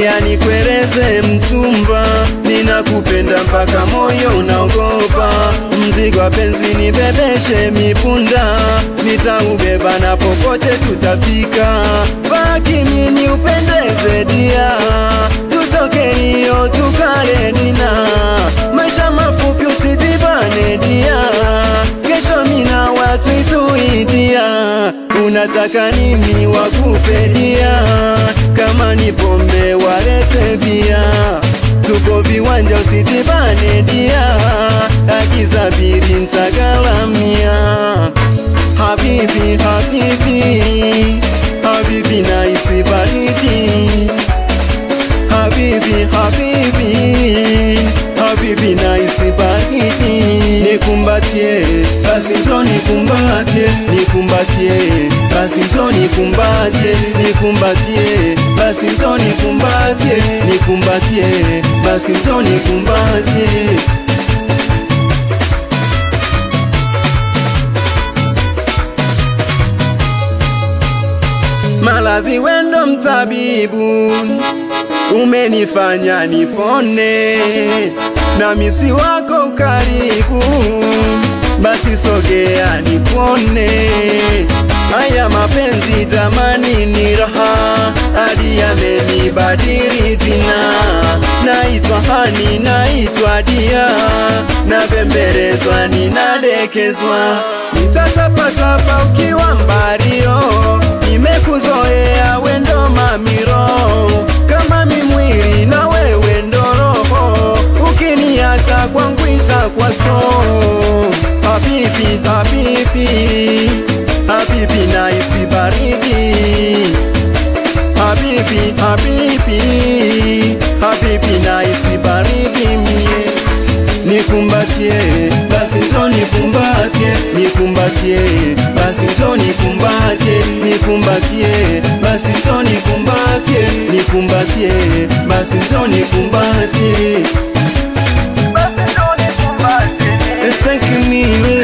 dia nikueleze mchumba, ninakupenda mpaka moyo unaogopa. Mzigo wa penzi nibebeshe mipunda, nitaubeba na popote tutafika. Baki mimi upendeze dia, tutoke hiyo tukale dina, maisha mafupi usijibane dia, kesho mina watu ituidia, unataka nini wakupe dia, kama ni pombe walete bia, tuko viwanja usijibane dia, akisafiri ntagalamia Habibi, habibi, habibi na isibariki Habibi, habibi, habibi na isibariki Nikumbatie, basi njo nikumbatie, nikumbatie, basi njo nikumbatie, nikumbatie, basi njo nikumbatie, nikumbatie, basi njo nikumbatie Maradhi wendo mtabibu, umenifanya nipone, na misi wako karibu, basi sogea nipone. Haya mapenzi jamani ni raha, hadi yamenibadili jina. Naitwa Hani, naitwa Dia, nabembelezwa, ninadekezwa, nitatapatapa ukiwa mbario nimekuzoea wendo mamiro, kama mimwili na wewe ndo roho, ukiniacha kwangu itakuwa so. Habibi, habibi, habibi na isibariki Habibi, habibi, habibi na isibariki mie Nikumbatie, basi njo nikumbatie, nikumbatie, basi njo nikumbatie, nikumbatie, basi njo nikumbatie, nikumbatie, basi njo nikumbatie. Basi njo nikumbatie. Thank you me